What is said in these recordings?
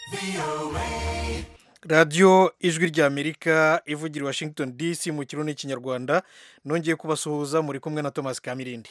radiyo ijwi ry'amerika ivugira i washington dc mu kirundi n'ikinyarwanda nongeye kubasuhuza muri kumwe na thomas kamirindi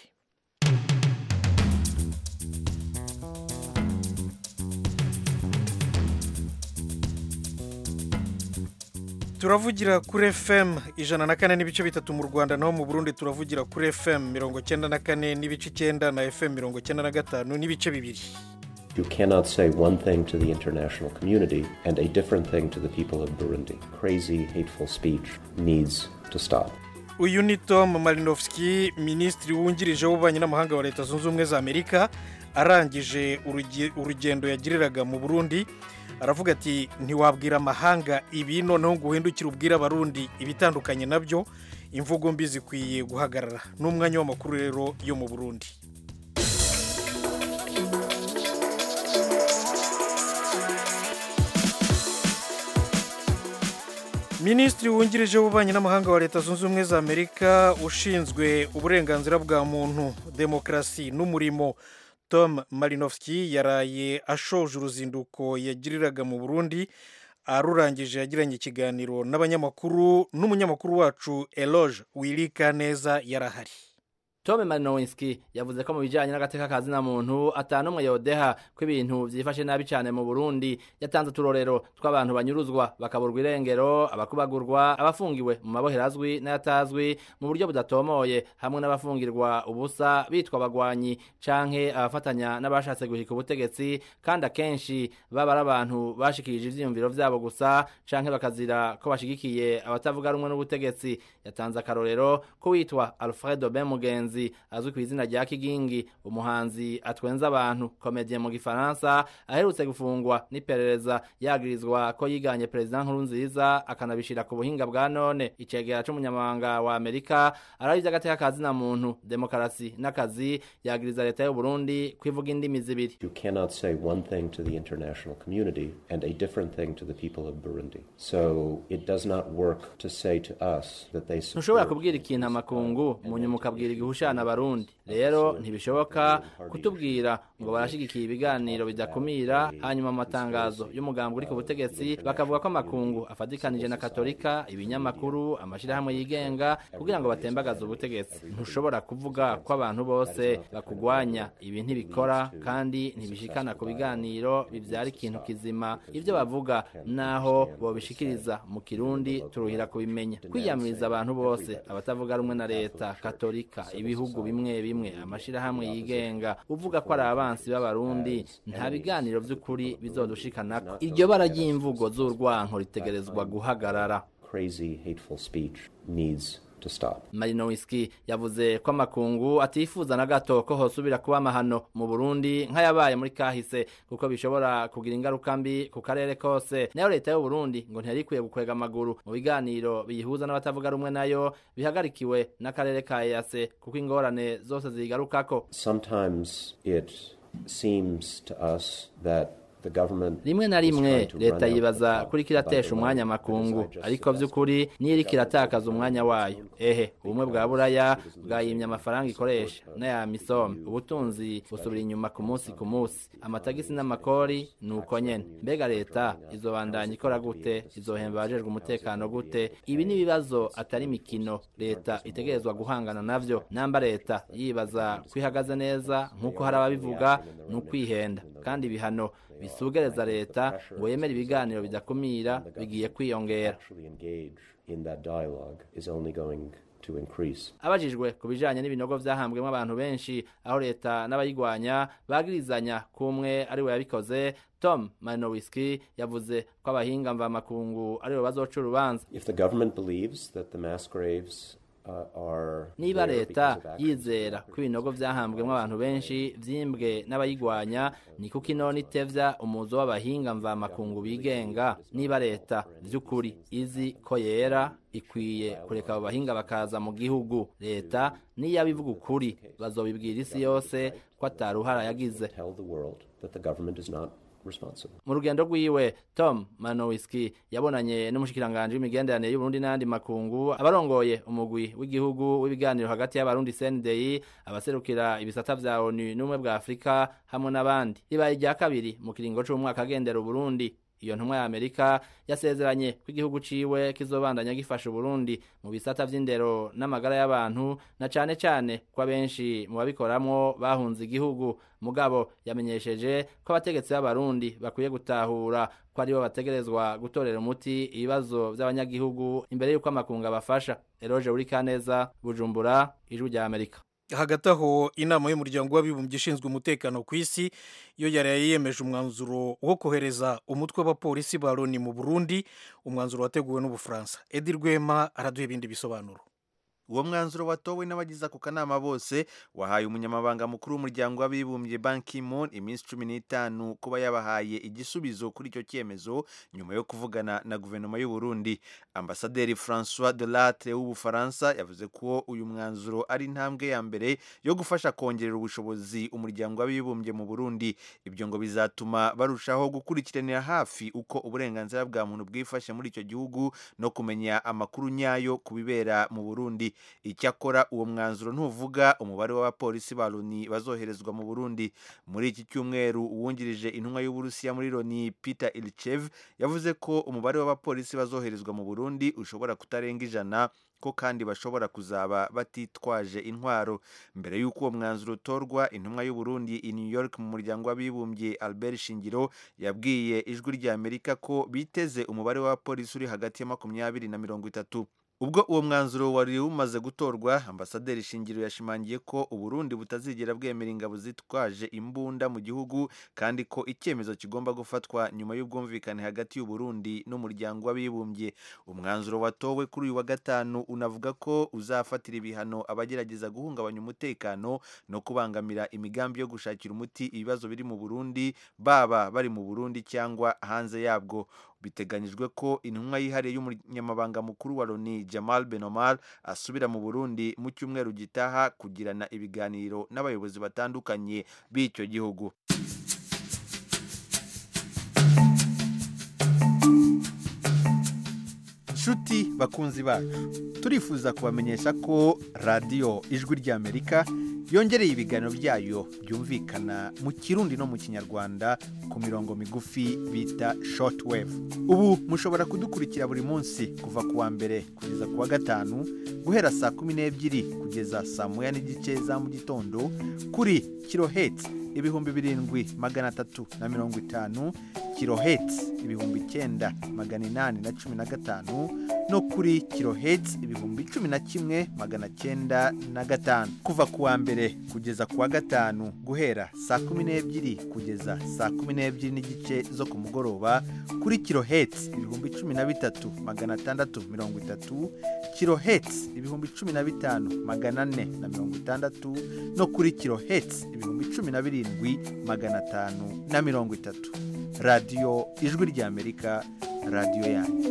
turavugira kuri fm ijana na kane n'ibice bitatu mu rwanda naho mu burundi turavugira kuri fm mirongo cyenda na kane n'ibice icyenda na fm mirongo cyenda na gatanu n'ibice bibiri You cannot say one thing to the international community and a different thing to the people of Burundi. Crazy, hateful speech needs to stop. uyu ni tom marinovski minisitiri wungirije w'ububanyi n'amahanga wa leta zunze ubumwe za amerika arangije uruge- urugendo yagiriraga mu burundi aravuga ati ntiwabwira amahanga ibi noneho ngo uhindukire ubwire abarundi ibitandukanye nabyo imvugo mbi zikwiye guhagarara n'umwanya w'amakuru rero yo mu burundi minisitiri wungirije w'ububanyi n'amahanga wa leta zunze ubumwe za amerika ushinzwe uburenganzira bwa muntu demokarasi n'umurimo tom marinovski yaraye ashoje uruzinduko yagiriraga mu burundi arurangije yagiranye ikiganiro n'abanyamakuru n'umunyamakuru wacu eloge wirika neza yarahari Tome Marinowski yavuze ko mu bijanye n'agateka ka zina muntu atanumwe yodeha ko ibintu vyifashe nabi cane mu Burundi yatanze uturorero tw'abantu banyuruzwa bakaburwa irengero abakubagurwa abafungiwe mu mabohero azwi n'ayatazwi mu buryo budatomoye hamwe n'abafungirwa ubusa bitwa abagwanyi canke abafatanya n'abashatse guhika ubutegetsi kandi akenshi baba ari abantu bashikirije ivyiyumviro vyabo gusa canke bakazira ko bashigikiye abatavuga rumwe n'ubutegetsi yatanze akarorero ko witwa Alfredo Ben Mugenzi azwi ku izina rya Kigingi umuhanzi atwenza abantu komedie mu gifaransa aherutse gufungwa n'iperereza yagirizwa ko yiganye perezida Nkurunziza akanabishira ku buhinga bwa none icegera c'umunyamabanga wa Amerika arabi vy'agateka ka zina muntu demokarasi n'akazi yagiriza leta y'u Burundi kwivuga indimi zibiri You cannot say one thing to the international community and a different thing to the people of Burundi. So it does not work to say to us that they ntushobora support kubwira ikintu amakungu mu nyuma ukabwira igihushana abarundi rero ntibishoboka kutubwira ngo barashigikiye ibiganiro bidakumira hanyuma mu matangazo y'umugambi uri ku butegetsi bakavuga ko amakungu afatikanije na katolika ibinyamakuru amashirahamwe yigenga kugira ngo batembagaze ubutegetsi ntushobora kuvuga ko abantu bose bakugwanya ibi ntibikora kandi ntibishikana ku biganiro bivyara ikintu kizima ivyo bavuga naho bobishikiriza mu kirundi turuhira kubimenya kwiyamiriza abantu bose abatavuga rumwe na leta katolika ibihugu bimwe bimwe amashirahamwe yigenga uvuga ko ari abansi b'abarundi nta biganiro vy'ukuri bizodushikanako iryo bara ry'imvugo z'urwanko ritegerezwa guhagarara crazy, hateful speech needs to stop. Marinowski yavuze ko amakungu atifuza na gato ko hosubira kuba amahano mu Burundi nk'ayabaye muri kahise kuko bishobora kugira ingaruka mbi ku karere kose nayo leta y'u Burundi ngo ntiyari ikwiye gukwega amaguru mu biganiro biyihuza n'abatavuga rumwe nayo bihagarikiwe n'akarere ka EAC kuko ingorane zose zigarukako Sometimes it seems to us that the government rimwe na is rimwe trying to leta run out the yibaza clock kuri by kiratesha the umwanya line. amakungu But as I just ariko vy'ukuri niyo iriko iratakaza umwanya wayo ehe ubumwe bwa buraya bwayimye amafaranga ikoresha n'aya misome ubutunzi busubira inyuma ku munsi ku munsi amatagisi n'amakori ni uko nyene mbega leta izobandanya ikora gute izohemba abajejwe umutekano gute ibi ni ibibazo atari imikino leta itegerezwa guhangana navyo namba leta yibaza ko ihagaze neza nk'uko hari ababivuga ni ukwihenda kandi ibihano bisugereza leta ngo yemere ibiganiro bidakumira bigiye kwiyongera actually engage in that dialogue is only going to increase. abajijwe ku bijanye n'ibinogo vyahambwemo abantu benshi aho leta n'abayigwanya bagirizanya kumwe ari we yabikoze tom marinowiski yavuze ko abahinga mvamakungu aribo bazoca urubanza If the government believes that the mass graves uh, are niba there leta because of actions yizera ko ibinogo vyahambwemo abantu benshi vyimbwe n'abayigwanya ni kuko inona itevya umuzo w'abahinga mvamakungu bigenga niba leta vy'ukuri izi ko yera ikwiye kureka abo bahinga bakaza mu gihugu leta niyo abivuga ukuri bazobibwira isi yose ko ataruhara yagize tell the world that the government is not responsible. mu rugendo rwiwe tom manowiski yabonanye n'umushikiranganji w'imigenderanire y'uburundi n'ayandi makungu abarongoye umugwi w'igihugu w'ibiganiro hagati y'abarundi cndei abaserukira ibisata vya onu n'ubumwe bwa afurika hamwe n'abandi ribaye irya kabiri mu kiringo c'umwaka agendera uburundi iyo ntumwa ya amerika yasezeranye ko igihugu ciwe kizobandanya gifasha uburundi mu bisata vy'indero n'amagara y'abantu na cane cane ko abenshi mu babikoramwo bahunze igihugu mugabo yamenyesheje ko abategetsi b'abarundi bakwiye gutahura ko aribo bategerezwa gutorera umuti ibibazo vy'abanyagihugu imbere y'uko amakungu abafasha eroje uri kaneza bujumbura ijwi rya amerika hagati aho inama y'umuryango w'abibumbye ishinzwe umutekano ku isi yo yari yemeje umwanzuro wo kohereza umutwe w'abapolisi ba loni mu burundi umwanzuro wateguwe n'ubufaransa edi rwema araduha ibindi bisobanuro uwo mwanzuro watowe n'abagize ako kanama bose wahaye umunyamabanga mukuru w'umuryango w'abibumbye ban ki-moon iminsi cumi n'itanu kuba yabahaye igisubizo kuri icyo cyemezo nyuma yo kuvugana na guverinoma y'u Burundi ambasaderi francois de latre w'ubufaransa yavuze ko uyu mwanzuro ari intambwe ya mbere yo gufasha kongerera ubushobozi umuryango w'abibumbye mu burundi ibyo ngo bizatuma barushaho gukurikiranira hafi uko uburenganzira bwa muntu bwifashe muri icyo gihugu no kumenya amakuru nyayo ku bibera mu burundi icyakora uwo mwanzuro ntuvuga umubare w'abapolisi ba loni bazoherezwa mu burundi muri iki cyumweru uwungirije intumwa y'uburusiya muri loni peter ilchev yavuze ko umubare w'abapolisi bazoherezwa mu burundi ushobora kutarenga ijana ko kandi bashobora kuzaba batitwaje intwaro mbere y'uko uwo mwanzuro utorwa intumwa y'uburundi i new york mu muryango w'abibumbye albert shingiro yabwiye ijwi rya amerika ko biteze umubare w'abapolisi uri hagati ya makumyabiri na mirongo itatu ubwo uwo mwanzuro wari umaze gutorwa ambasaderi shingiro yashimangiye ko uburundi butazigera bwemera ingabo zitwaje imbunda mu gihugu kandi ko icyemezo kigomba gufatwa nyuma y'ubwumvikane hagati y'uburundi n'umuryango w'abibumbye umwanzuro watowe kuri uyu wa gatanu unavuga ko uzafatira ibihano abagerageza guhungabanya umutekano no kubangamira imigambi yo gushakira umuti ibibazo biri mu burundi baba bari mu burundi cyangwa hanze yabwo biteganyijwe ko intumwa yihariye y'umunyamabanga mukuru wa loni jamal benomar asubira mu burundi mu cyumweru gitaha kugirana ibiganiro n'abayobozi batandukanye b'icyo gihugu nshuti bakunzi bacu turifuza kubamenyesha ko radiyo ijwi ry'amerika yongereye ibiganiro byayo byumvikana mu kirundi no mu kinyarwanda ku mirongo migufi bita shortwave ubu mushobora kudukurikira buri munsi kuva ku wa mbere kugeza ku wa gatanu guhera saa kumi n'ebyiri kugeza saa moya n'igice za mu gitondo kuri kirohetsi ibihumbi birindwi magana atatu na mirongo itanu kirohetsi ibihumbi icyenda magana inani na cumi na gatanu no kuri kirohetsi ibihumbi cumi na kimwe magana cyenda na gatanu kuva ku wa mbere kugeza ku wa gatanu guhera saa kumi n'ebyiri kugeza saa kumi n'ebyiri n'igice zo ku mugoroba kuri kirohetsi ibihumbi cumi na bitatu magana atandatu mirongo itatu kirohetsi ibihumbi cumi na bitanu magana ane na mirongo itandatu no kuri kirohetsi ibihumbi cumi na birindwi magana atanu na mirongo itatu radiyo ijwi ry'amerika radiyo yanyu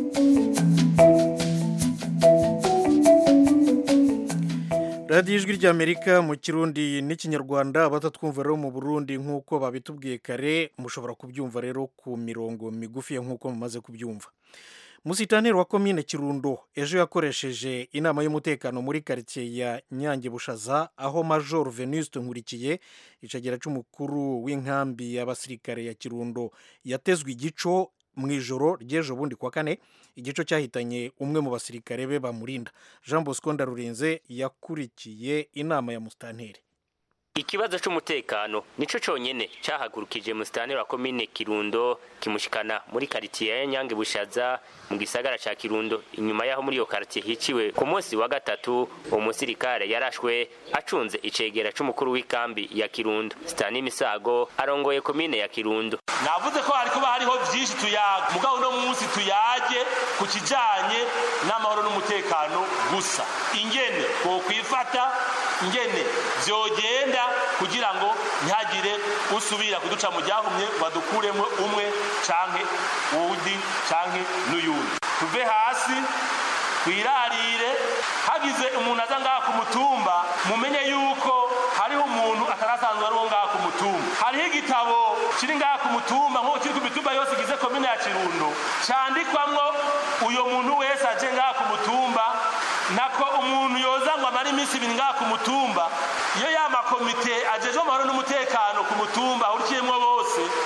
radiyo ijwi ry'amerika mu kirundi n'ikinyarwanda abatatwumva rero mu burundi nk'uko babitubwiye kare mushobora kubyumva rero ku mirongo migufi nk'uko mumaze kubyumva musitaneri wa komine kirundo ejo yakoresheje inama y'umutekano muri karitsiye ya nyange bushaza aho major venuste nkurikiye icagera cy'umukuru w'inkambi y'abasirikare ya kirundo yatezwe igico mu ijoro ry'ejo bundi kwa kane igico cyahitanye umwe mu basirikare be bamurinda jean bosco ndarurinze yakurikiye inama ya musitanteri ikibazo c'umutekano nico conyene cahagurukije musitanteri wa komine kirundo kimushikana muri karitiye ya nyange bushaza mu gisagara ca kirundo inyuma yaho muri iyo karitiye hiciwe ku munsi wa gatatu uwo musirikare yarashwe acunze icegera c'umukuru w'ikambi ya kirundo sitani misago arongoye komine ya kirundo navuze ko hari kuba hariho vyinshi tuyaga mugabo uno munsi tuyage ku kijanye n'amahoro n'umutekano gusa ingene twokwifata ingene vyogenda kugira ngo ntihagire usubira kuduca mu ryahumye badukuremo umwe canke uwundi canke n'uyundi tuve hasi twirarire hagize umuntu aza ngaha ku mutumba mumenye yuko hariho umuntu atarasanzwe ari uwo ngaha ku mutumba hariho igitabo kiri ngaha ku mutumba nk'uko kiri ku mitumba yose igize komine ya kirundo candikwamwo uyo muntu wese aje ngaha ku mutumba nako umuntu yoza ngo amare iminsi ibiri ngaha ku mutumba iyo ya makomite ajejwe amahoro n'umutekano ku mutumba ahurikiyemwo bose ari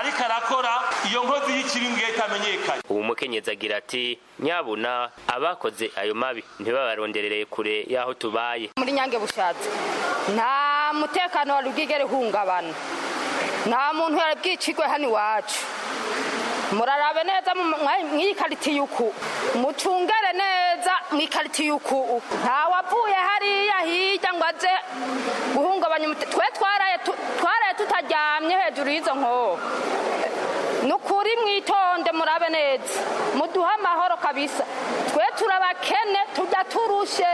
ariko arakora iyo nkozi y'ikibi ngiye itamenyekanye ubu mukenyezi agira ati nyabuna abakoze ayo mabi ntibabaronderereye kure y'aho tubaye muri nyange bushatse nta mutekano wari bwigere uhungabana nta muntu yari bwicirwe hano iwacu murarabe neza mw'iyi karitiye uku mucungere neza mw'ikaritiye uku ntawavuye hariya hirya ngo aze guhungabanya twe twaraye tutaryamye hejuru y'izo nkoho ni ukuri mwitonde murabe neza muduhe amahoro kabisa twe turabakene tujya turushe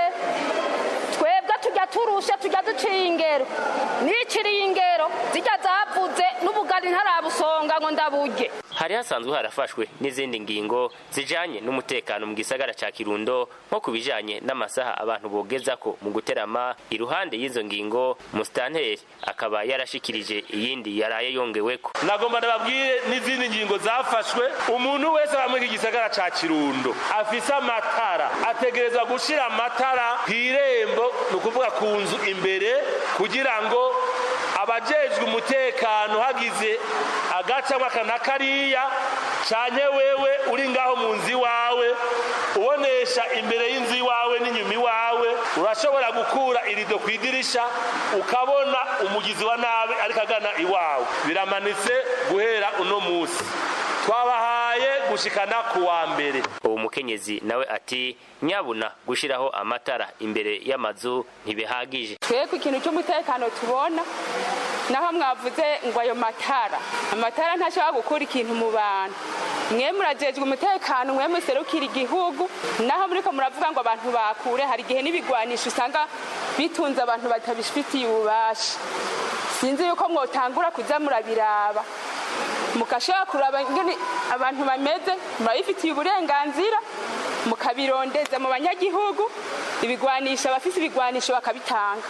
twebwe tujya turushe tujya duciye ingero n'ikiriye ingero zijya zavuze n'ubugari ntarabusonga ngo ndaburye hari hasanzwe harafashwe n'izindi ngingo zijanye n'umutekano mu gisagara ca Kirundo nko kubijanye n'amasaha abantu bogeza ko mu guterama iruhande y'izo ngingo mustanteri akaba yarashikirije iyindi yaraye yongeweko nagomba ndababwire n'izindi ngingo zafashwe umuntu wese aba muri iki gisagara ca Kirundo afise amatara ategerezwa gushira amatara kw'irembo ni ukuvuga ku nzu imbere kugira ngo abajejwe umutekano hagize agacamo aka na kariya canke wewe uri ngaho mu nzu iwawe ubonesha imbere y'inzu iwawe n'inyuma iwawe urashobora gukura irido ku idirisha ukabona umugizi wa nabi ariko agana iwawe biramanitse guhera uno musi twabahaye gushikana ku wa mbere uwo mukenyezi nawe ati nyabuna gushiraho amatara imbere y'amazu ntibihagije twebwe ikintu cy'umutekano tubona naho mwavuze ngo ayo matara amatara ntashobora gukura ikintu mu bantu mwe murajejwe umutekano mwe muserukira igihugu naho muriko muravuga ngo abantu bakure hari igihe n'ibigwanisho usanga bitunze abantu batabifitiye ububasha sinzi yuko mwotangura kuza murabiraba mugashobora kuraba ingene abantu bameze murabifitiye uburenganzira mukabirondeza mu banyagihugu ibigwanisho abafise ibigwanisho bakabitanga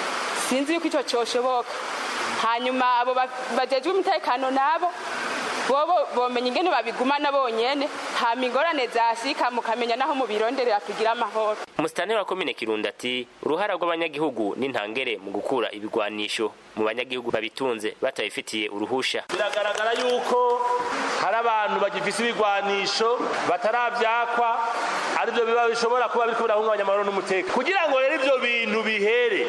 sinzi yuko ico coshoboka hanyuma abo bajejwe umutekano nabo bobo bomenya ingene babigumana bonyene hama ingorane zasika mukamenya naho mubironderera kugira amahoro umusitanteri wa komine kirundo ati uruhara rw'abanyagihugu n'intangere mu gukura ibigwanisho mu banyagihugu babitunze batabifitiye uruhusha biragaragara yuko hari abantu bagifise ibigwanisho bataravyakwa arivyo biba bishobora kuba biriko birahungabanya amahoro n'umutekano kugira ngo rero ivyo bintu bihere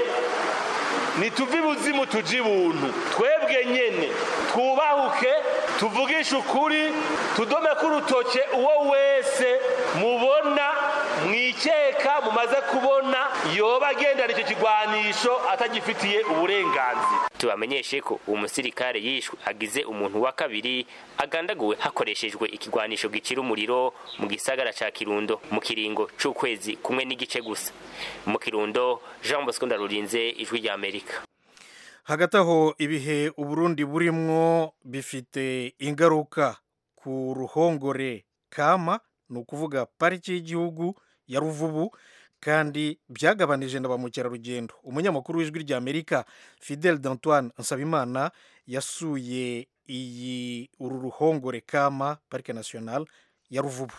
nituve ibuzimu tuje ibuntu twebwe nyene twubahuke tuvugishe ukuri tudomeko urutoke uwo wese mubona mwikeka mumaze kubona yoba agendana icyo kigwanisho atagifitiye uburenganzira tubamenyeshe ko uwo musirikare yishwe agize umuntu wa kabiri agandaguwe hakoreshejwe ikigwanisho gicira umuriro mu gisagara ca kirundo mu kiringo c'ukwezi kumwe n'igice gusa mu kirundo jean bosco ndarurinze ijwi rya amerika hagati aho ibihe uburundi burimwo bifite ingaruka ku ruhongore kama ni ukuvuga pariki y'igihugu ya ruvubu kandi byagabanije na ba mukerarugendo umunyamakuru w'ijwi rya amerika fidel d'antoine nsabimana yasuye iyi uru ruhongore kama parike national ya ruvubu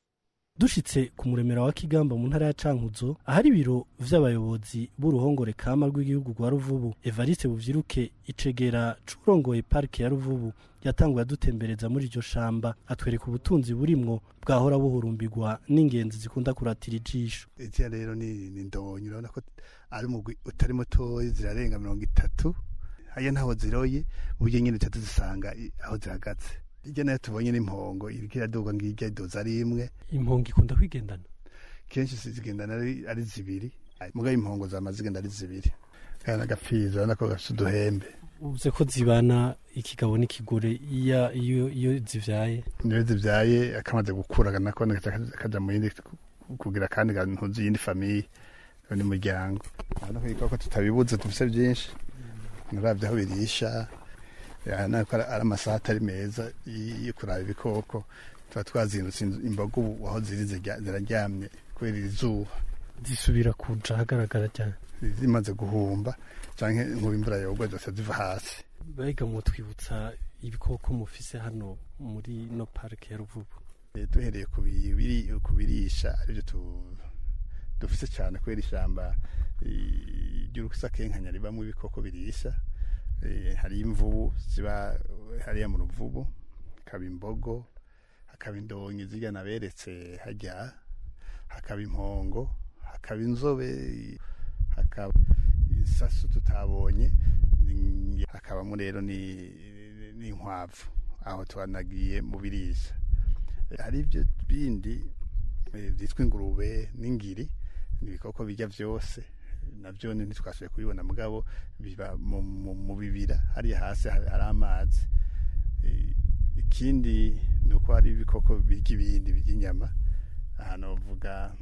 dushitse ku muremera wa kigamba mu ntara ya cankuzo ahari ibiro vy'abayobozi b'uruhongore kama rw'igihugu rwa ruvubu evariste buvyiruke icegera c'urongoye parike ya ruvubu yatanguye adutembereza muri iryo shamba atwereka ubutunzi burimwo bwahora buhurumbirwa n'ingenzi zikunda kuratira ijisho iziya rero ni ni ndonyi urabona ko ari umugwi utari mutoyi zirarenga mirongo itatu haya ntaho ziroye uburyo nyine utatu zisanga i- aho zihagaze hirya nayo tubonye n'impongo iriko iraduga ngirya idoza ari imwe impongo ikunda kwigendana kenshi zigendana ari, ari zibiri mugabo impongo zama zigenda ari zibiri kandi agapfizi urabona ko gafite uduhembe uvuze ko zibana ikigabo n'ikigore iya- iyo iyo zivyaye niyo zivyaye akamaze gukura nako kaja mu yindi kugira kandi ntuzi yindi famiye ni muryango urabona ko ibikoko tutabibuze dufise byinshi nuravye aho birisha urabona ko ari ari amasaha atari meza y- yo kuraba ibikoko tuba twazindutse inzu- imboga ubu aho ziri zirya- ziraryamye kubera iri zuba zisubira kuja ahagaragara cyane zimaze guhumba canke nkuba imvura yogwa zose ziva hasi mbega mwotwibutsa ibikoko mufise hano muri no parike ya ruvubu Eh, duhereye ku biri- ku birisha aribyo tu- dufise cyane kubera ishyamba eh, ry'urusakenkanya ribamo ibikoko birisha Eh, hari imvubu ziba hariya mu ruvubu hakaba imbogo hakaba indonyi zirya naberetse hajya hakaba impongo hakaba inzobe hakaba isasu tutabonye ni- hakabamo rero ni- n'inkwavu aho twanagiye mu birisha hari ibyo bindi eh, byitwa ingurube n'ingiri ni ibikoko bijya byose nabyo ni- ntitwashoboye kubibona mugabo biba mu, mu, mu bibira hariya hasi hari hari amazi Eh, ikindi ni uko hari ibikoko birya ibindi birya inyama ahantu bavuga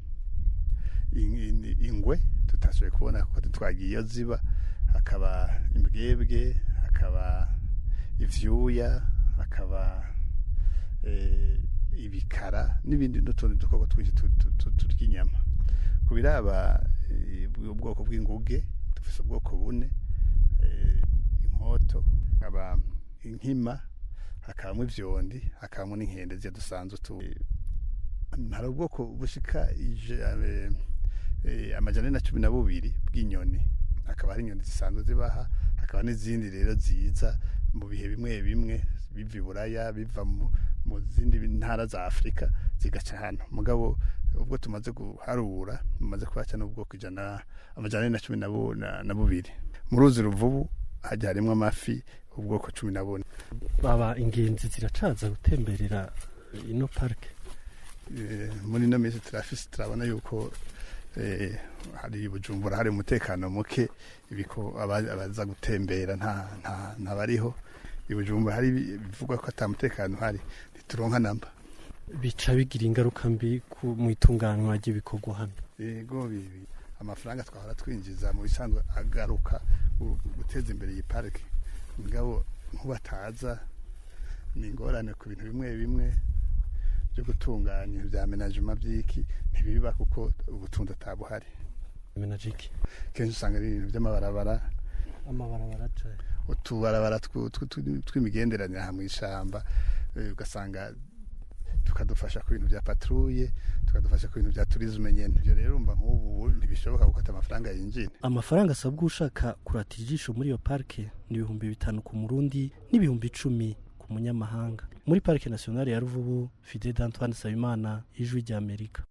in- in- ingwe tutashoboye kubona kuko twagiye iyo ziba hakaba imbwebwe hakaba ivyuya hakaba eh, ibikara n'ibindi n'utundi dukoko twinshi tu- tu- tu- turya inyama ku biraba eh, ubwoko bw'inguge dufise ubwoko bune eh, inkoto hakaba inkima hakabamo ivyondi hakabamo n'inkende ziya dusanzwe tu hari ubwoko bushika ije- eh, eh, amajana ane na cumi na bubiri bw'inyoni hakaba hari inyoni zisanzwe zibaha hakaba n'izindi rero ziza mu bihe bimwe bimwe biva i buraya biva mu, mu zindi ntara za afurika zigaca hano mugabo ubwo tumaze guharura tumaze kuhaca n'ubwoko ijana amajana ane na cumi na bu- na- na bubiri mu ruzi ruvubu hajya harimo amafi ubwoko cumi na bune baba ingenzi ziracaza gutemberera ino parike Eh, muri ino minsi turafise turabona yuko eh, hari bujumbura hari umutekano muke ibiko aba- abaza gutembera nta nta ntabariho i bujumbura hari ibi- bivugwa ko ata mutekano uhari ntituronka namba bica bigira ingaruka mbi ku- mu itunganywa ry'ibikorwa hano yego bibi amafaranga twahora twinjiza mu bisanzwe agaruka gu- guteza imbere iyi parike mugabo nk'ubataza ni ingorane ku bintu bimwe bimwe byo gutunganya ibintu bya menajima by'iki ntibiba kuko ubutunzi atabuhari menajiki kenshi usanga ari ibintu by'amabarabara amabarabara aca utubarabara tw- tw- tw- tw'imigenderanire aha mu ishyamba eh, ugasanga tukadufasha ku bintu bya patrouille tukadufasha ku bintu bya turisme nyene ibyo rero urumva nk'ubu ntibishoboka kuko ata amafaranga yinjira amafaranga asabwa ushaka kuratira ijisho muri iyo parike ni ibihumbi bitanu ku murundi n'ibihumbi icumi ku munyamahanga muri parike nationale ya ruvubu fide d'antoine nsabimana ijwi rya amerika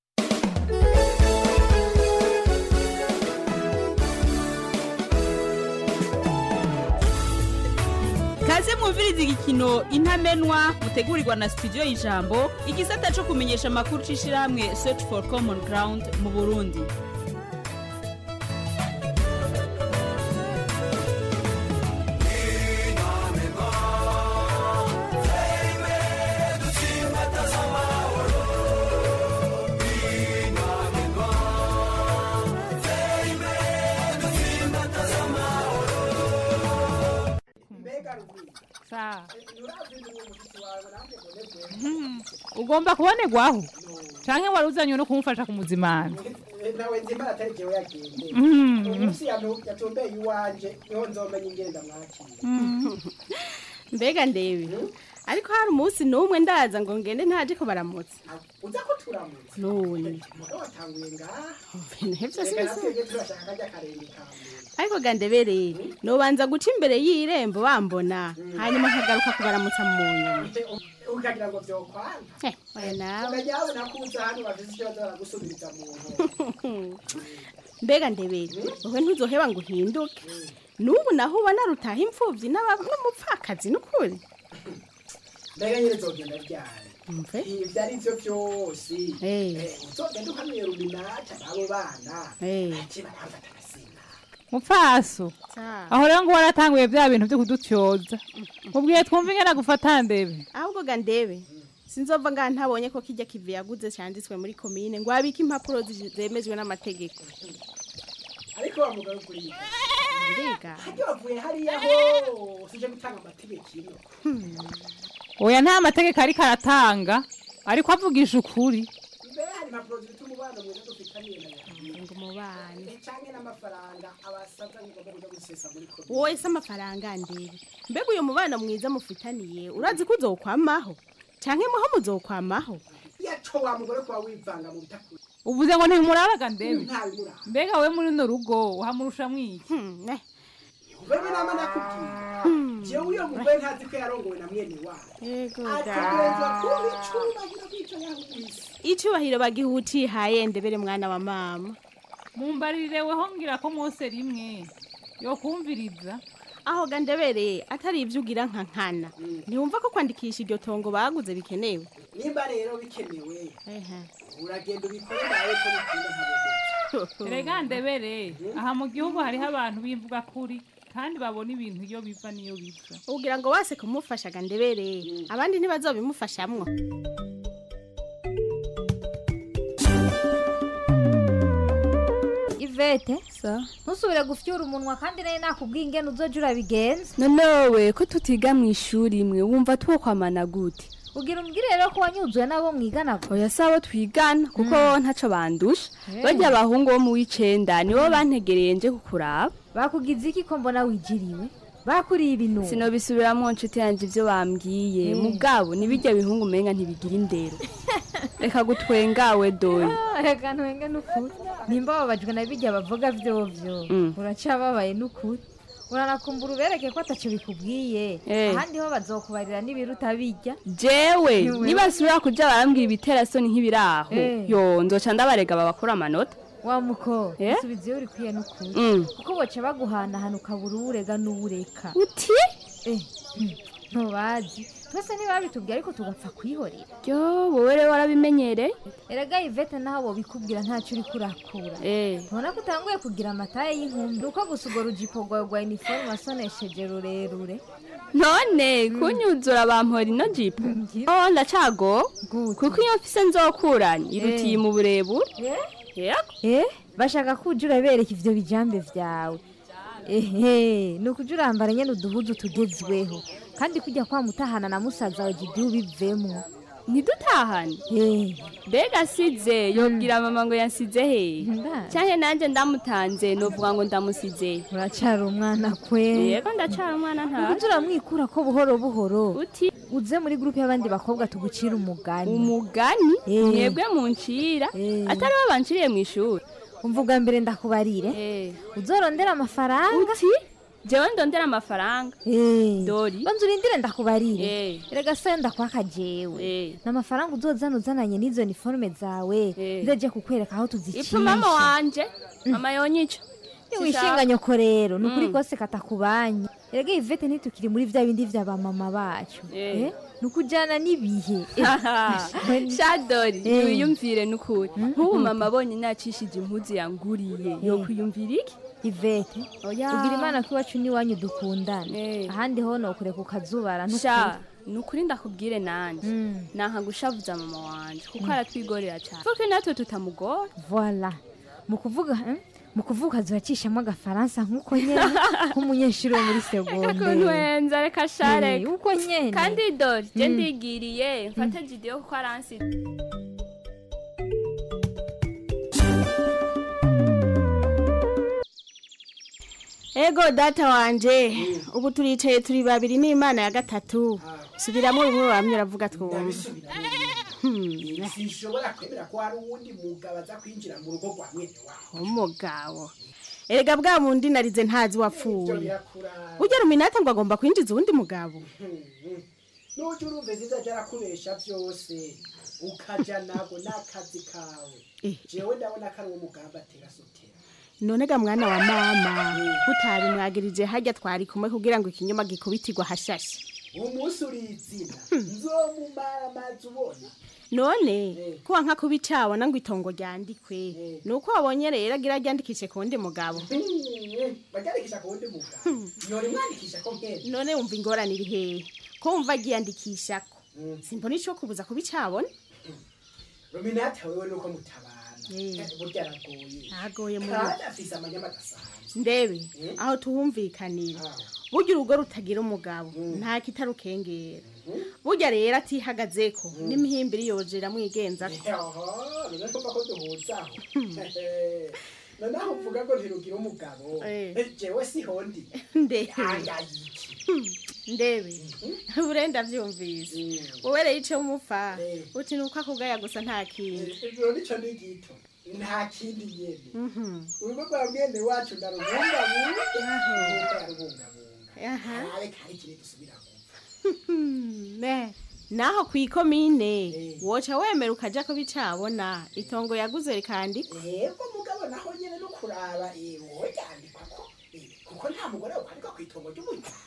kaze mwumviriza igikino intamenwa mutegurirwa na studio y'ijambo igisata cyo kumenyesha amakuru c'ishirahamwe search for common ground mu burundi ugomba kubonerwaho canke wari uzanywe no kumufasha kumuzimana nawe nzimara atari jewe yagende Mhm. umunsi yatu- yatumbeye iwanje niho nzomenya ingenda mwakira mbega ndebe ariko hari umunsi n'umwe ndaza ngo ngende ntaje ko baramutse uza ko turamutse none mugabo watanguye ngaha ntibyo reka si natwebwe turashaka kajya karenge ka mbere ariko gandebereye nobanza guca imbere y'irembo bambona hanyuma nkagaruka kubaramutsa mu nyuma ukagira ngo vyokwana Eh, oya nawe ukajya wabona ko uza hano bafise ikibazo baragusubiriza mu nkono mbega ndebere wowe ntuzoheba ngo uhinduke n'ubu naho ubona rutaha imfubyi n'aba- n'umupfakazi n'ukuri mbega nyine zogenda ryari mve ivyo ari vyo vyose Eh. Eh, uzogenda uhanuye ruminata n'abo bana Eh. ati baramfata agasimba mupfaso aho rero ngo waratanguye bya bintu byo kudutyoza mubwiye twumva ingene gufata ndebe ahubwo ga ndebe sinzova ngaha ntabonye ko kijya kivi yaguze cyanditswe muri komine ngo abike impapuro zi- zemejwe n'amategeko ariko wa mugabo kuri mbega haryo wavuye hariya hose uje gutanga amategeko ino oya nta mategeko ariko aratanga ariko avugisha ukuri mbere hari impapuro zifite umubano mwiza dufitaniye na yawe ngo umubano canke n'amafaranga abasaza ngomba kuja gusesa muri komine wowe se amafaranga ndebe mbega uyu mubano mwiza mufitaniye urazi ko uzokwamaho canke muho muzokwamaho yaco wa mugore kuba wivanga mu bitakuri uvuze ngo ntimuraraga ndebe ntabimuraba mbega we muri runo rugo uhamurusha mwiki wewe nama nakubwiye jewe uyo mugore ntazi ko yarongowe na mwene wayo Yego ategerezwa da. kuba icubahiro kw'ico yahubise icubahiro bagiha utihaye ndebere mwana wa mama mumbarire weho ngira ko mwose rimwe yokumviriza aho ga ndebere atari ivyo ugira nka nkana ntiwumva ko kwandikisha iryo tongo baguze bikenewe nimba rero bikenewe uragenda ubikore nawe ko bikunda nkabogeza rega ndebere aha mu gihugu hariho abantu bimvuga kuri kandi babona ibintu iyo biva n'iyo biza ugira ngo wase kumufasha ga ndebere abandi ntibazobimufashamwo ivete ntusubire gufyura umunwa kandi nayo nakubwiye ingene uzoja urabigenza nonewe ko tutiga mu ishuri imwe wumva twokwamana gute ugira umbwire rero ko wanyuzuye n'abo mwigana oya si abo twigana kuko ntaco bandusha Eh. barya abahungu bo mu w'icenda nibo bantegereye nje kukuraba bakugize iki ko mbona wigiriwe bakuriye ibintu sinobisubiramwo nshuti yanje ivyo bambwiye Eh. mugabo nibirya bihungu umenga ntibigira indero reka gutwengawe dore reka ntwenge n'ukuri nimba babajwe na bijya bavuga vyovyo Mm. uracababaye n'ukuri uranakumbura ubereke ko ataco bikubwiye Eh. ahandi ho bazokubarira n'ibiruta bijya jewe Niwe. nibasubira kuja barambwira ibiterasoni nk'ibiraho Eh. yo nzoca ndabarega babakora amanota wa muko Eh? usubiza iyo urikwiye n'ukuri Mm. kuko boca baguhanahana ukabura uwurega n'uwureka uti eh hmm, ntubazi twese ntibabitubwiye ariko tugapfa kwihorera yo wowe rero warabimenyereye erega ivete naho bobikubwira ntacyo uri kurakura Eh. ntubona ko utanguye kugira amataye y'inkumbi uko gusa urwo rujipo rwawe rwa iniforume wasonesheje rurerure none kunyuzura bampora ino jipo oh ndacago kuko iyo mfise nzokuranye irutiye mu burebure yego eh bashaka ko ujya urabereka ivyo bijambe vyawe ehe ni ukuja urambara nyene uduhuzu tugezweho kandi kujya kwa mutahana na musaza wawe jidi ubivemwo ntidutahane mbega asize yobwira mama ngo yansize hehe canke nanje ndamutanze novuga ngo ndamusize uracara umwana kwe yego ndacara umwana nta ukuja uramwikura ko buhoro buhoro uti uze muri gurupe y'abandi bakobwa tugucira umugani umugani Eh. mwebwe muncira atari bo banciriye mu ishuri umva ubwa mbere ndakubarire uzorondera amafaranga uti jewe ndondera amafaranga dori banza urindire ndakubarire Eh. erega sayo ndakwaka jewe n'amafaranga uzozana uzananye n'izo niforume zawe nzeje kukwereka aho tuzicisha ipfa mama wanje mama yonyica niwishinga nyoko rero ni ukuri Mm. kose katakubanye erega ivete ntitukiri muri vya bindi vya bamama bacu Eh. Eh, ni ukujana n'ibihe shadori Eh. wiyumvire n'ukuri nk'ubu mama abonye nacishije impuzu yanguriye yo kwiyumvira iki ivete Oya. ubwira imana ko iwacu n'iwanyu dukundana ahandi ho nokureka ukazubara sha ni ukuri ndakubwire nanje nanka gushavuza mama wanje kuko aratwigorera cyane kuko natwe tutamugora voila mu kuvuga eh, mu kuvuga zuracishamo agafaransa nk'uko nyene nk'umunyeshuri wo muri ukuntu segonderi wenza reka shareka Eh, uko nyene kandi dori je Mm. ndigiriye mfate jidiyo kuko aransi ego data wanje ubu turicaye turi babiri n'imana ya gatatu subiramo bimwe bamwe uravuga twumva sinshobora kwemera ko hari uwundi mugabo aza kwinjira mu rugo rwa mwene wawe umugabo erega bwa bundi narize ntazi Ibyo wapfuye birakura burya ruminata ngo agomba kwinjiza uwundi mugabo n'ujya urumva ziza arakubesha byose ukaja nabwo n'akazi kawe jewe ndabona ko ari uwo mugabo atera sotera none ga mwana wa mama utari mwagirije hajya twari kumwe kugira ngo ikinyoma gikubitirwa hashashe uwo munsi urizina nzomumara amazi ubona none kuba nka kuba icabona ngo itongo ryandikwe ni uko wabonye rero agira ryandikishe ku wundi mugabo baryandikisha ku wundi mugabo yora imwandikisha ko nkene none wumva ingorane iri hehe ko wumva agiyandikishako simbona ico kubuza kuba icabona ruminata wewe nuko mutabana burya aragoye agoye muri kandi afise amanyama adasanzwe ndebe aho tuhumvikanira burya urugo rutagira umugabo nta kitarukengera burya rero atihagazeko n'imihimbiri yojera mwigenzako Oho, none kumva ko duhuzaho noneho uvuga ngo ntirugira umugabo jewe siho ndi ndebe ayayiki ndebe urenda vyumvise wowe rero ico mupfa uti nuko akugaya gusa nta kindi ijoro nico ni gito nta kindi nyene urugo rwa mwene wacu ndarubungabunga nkuko yarubungabunga Aha. arabe kari kire dusubira ne naho ku ikomine woca wemera ukaja ko bicabona itongo yaguze rikandikwa yego mugabo naho nyene no kuraba eh, wowe yandikwa ko eh, kuko nta mugore wokwandikwa ku itongo ry'umuryango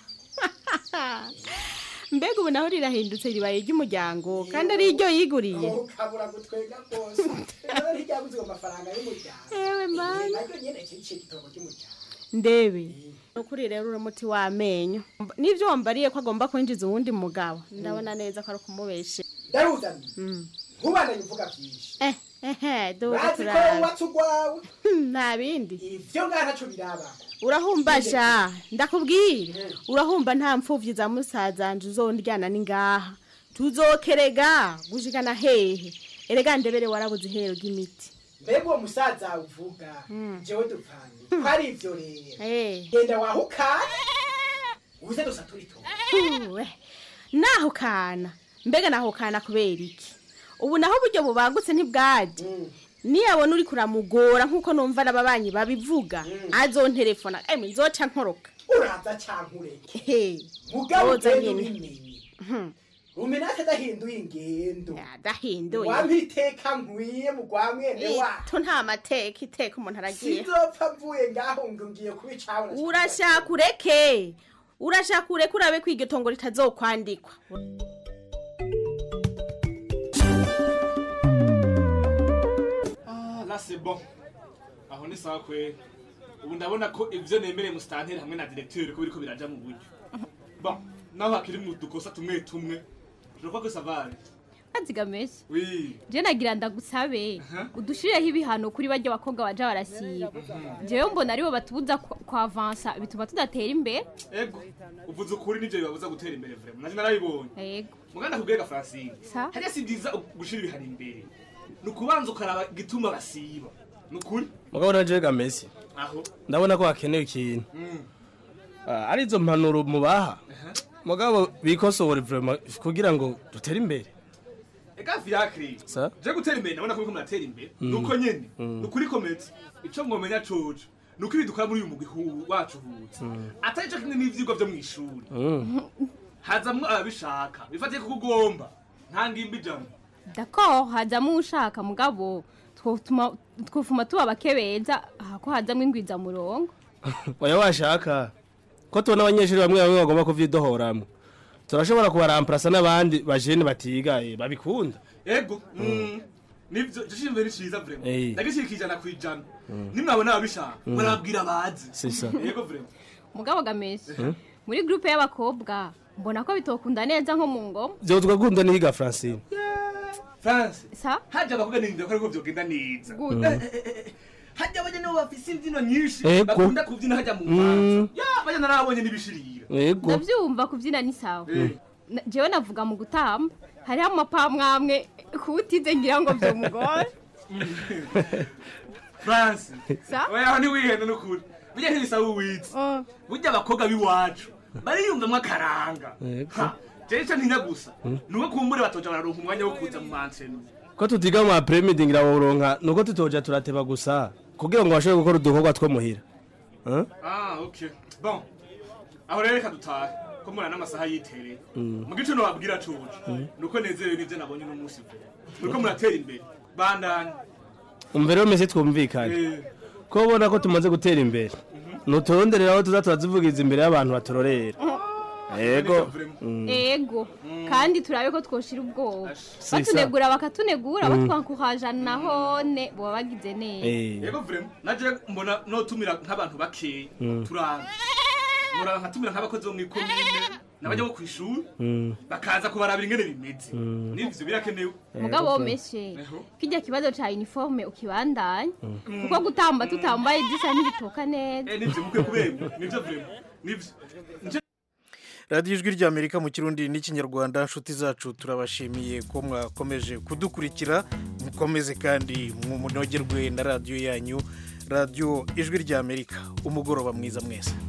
mbega ubu naho rirahindutse ribaye iry'umuryango kandi ari iryo yiguriye ukabura gutwenga rwose rero ntiryaguze ayo mafaranga y'umuryango Ewe Eh, mana. naryo nyene kiciye itongo ry'umuryango ndebe nukuri rero uri umuti w'amenyo n'ivyo wambariye ko agomba kwinjiza uwundi mugabo ndabona neza ko ari ukumubeshe ndaruzanye nkubandanye uvuga vyinshi eh ehe duze bazi ko turara wubatse urwawe nta bindi ivyo ngaha ntaco biraba urahumba sha ndakubwira urahumba nta mpfuvyi za musazanje uzondyana ningaha tuzokerega gushikana hehe erega ndebere warabuze ihero ry'imiti mbega uwo musaza uvuga jewe dupfanye ko ari ivyo rero Eh. genda wahukane uze dusatura itongo Uwe, naho kana mbega naho kana kubera iki ubu naho uburyo bubagutse ntibwaje niyabona uri kuramugora nk'uko numva n'ababanyi babivuga azonterefona emwe nzoca nkoroka uraza canke ureke mugabo Woza ugenda nyene. ubimenye umenake adahinduye ingendo adahinduye wampa iteka nkwiye mu rwa mwene wacu to nta mateka iteka umuntu aragiye sinzopfa mvuye ngaho ngo ngiye kubicabona urashaka ureke urashaka ureke urabe ko iryo tongo ritazokwandikwa Ah, là c'est bon. Aho ni sawa kweli. Ubu ndabona ko ivyo nemereye musitanteri hamwe na directeur ko biriko biraja mu buryo. Bon, naho hakiri mu dukosa tumwe tumwe. Je crois que ça va aller. azigamesha Oui. je nagira ndagusabe udushirireho ibihano kuri barya bakobwa baja barasiba jewe mbona aribo batubuza kwa- kwavansa bituma tudatera imbere Ego, uvuze ukuri nivyo bibabuza gutera imbere vraiment. Naje narabibonye. Ego. Muganda kubwega Francine. Sa? Hariya si byiza gushira ibihano imbere. Ni ukubanza ukaraba igituma basiba. Ni ukuri? mugabo na jega Messi Aho. ndabona ko hakenewe ikintu Mm. Ah, ari izo mpanuro mubaha mugabo bikosore vraiment kugira ngo dutere imbere Ega fiacre. sa Je gutera imbere ndabona ko muriko muratera imbere. Mm. Nuko nyene. Mm. Nukuri kometse. Ico mwomenya coco. Nuko ibi dukora muri uyu mugwi hu- wacu hutse. Atari cyo kimwe n'ivyigwa vyo mw'ishuri. Hazamwo ababishaka. Bifatiye kuko ugomba. Nta ngimbi ijambo. dako hazamo ushaka mugabo twotuma twofuma tuba bake beza aha ko hazamo ingwiza murongo oya washaka ko tubona abanyeshuri bamwe bamwe bagomba kuvyidohoramwo turashobora kubaramparasa n'abandi bajene batiga eh, babikunda Ego. Mm. Nivyo jishimbe ni ciza vraiment. Eh. Ndagishirika ijana ku ijana. Nimwabona ababishaka. Mm. Murabwira bazi. C'est ça. Yego vraiment. mugabo gamesha Mhm. muri groupe y'abakobwa mbona ko bitokunda neza nko mu ngoma vyotwa gunda nihiga Francine France. Sa? Haja abakobwa ninde ko ariko vyogenda neza. Gute? Eh, eh, eh, eh. Haja abanye nibo bafise imvyino nyinshi. Ego. Bakunda kuvyina haja mu Mm. mvanza. Ya, abanye narabonye n'ibishirira. yego ndavyumva kuvyina ni sawa Eh. Na- jewe navuga mu gutamba hariho amapamwamwe kuwutize ngira ngo vyomugore France. Sa? Oya aho ntiwihenda n'ukuri. Burya ntibisaba uwize. Burya abakobwa b'iwacu bariyumvamwo akaranga. Yego. Ha, jewe ico ntinya gusa. Nuko kumbure batoja bararonka umwanya wo kuza mu mansenu. ko tutiga mu apremidi ngira woronka nuko tutoja turateba gusa kugira ngo bashobore gukora udukorwa two muhira Hein? Ah, okay. Bon. Aho rero reka dutahe. Ko mbona n'amasaha yitereye. Mm. Mu gice nobabwira coco. Mm. Nuko nezerewe n'ivyo nabonye uno munsi pe. Nuko muratera imbere. Bandanye. umva rero mese twumvikane Eh. ko ubona ko tumaze gutera imbere nuturonderera aho tuza turazivugiza imbere y'abantu baturorera yego Mm. ego kandi turabe ko twoshira ubwoba Si batunegura bakatunegura Mm. batwankuhaja nahone boba bagize neza Eh. Yego vraiment. Naje mbona notumira nk'abantu bakeya. Mm. Turanga. Muraba nkatumira nk'abakozi bo mw'ikomine n'abajya bo kw'ishuri Mm. bakaza kubarabira ingene bimeze. Mm. N'ivyo birakenewe. mugabo womeshe kijya kibazo ca uniforme ukibandanya kuko gutamba tutambaye disa ntibitoka neza Eh nivyo mukwiye kubemba. Nivyo vraiment. Nivyo. Nje radiyo ijwi ry'amerika mu kirundi n'ikinyarwanda nshuti zacu turabashimiye ko mwakomeje kudukurikira mukomeze kandi munogerwe na radiyo yanyu radiyo ijwi ry'amerika umugoroba mwiza mwese